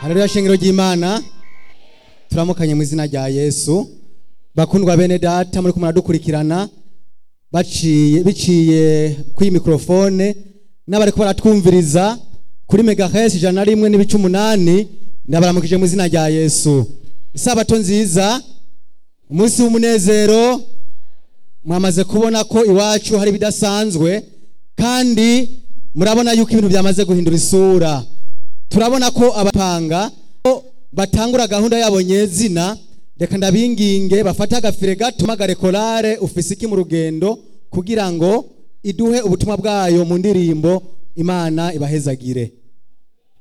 haleluya shengero ry'imana turamukanye mu izina rya yesu bakundwa bene data muri kumwe dukurikirana baciye biciye kuri mikrofone n'abariko baratwumviriza kuri megahertz ijana na rimwe n'ibice umunani ndabaramukije mu izina rya yesu isabato nziza umunsi w'umunezero mwamaze kubona ko iwacu hari ibidasanzwe kandi murabona yuko ibintu byamaze guhindura isura turabona ko abapanga batangura gahunda yabo nyezina reka ndabinginge bafate agafire gato magare korale ufise iki mu rugendo kugira ngo iduhe ubutumwa bwayo mu ndirimbo imana ibahezagire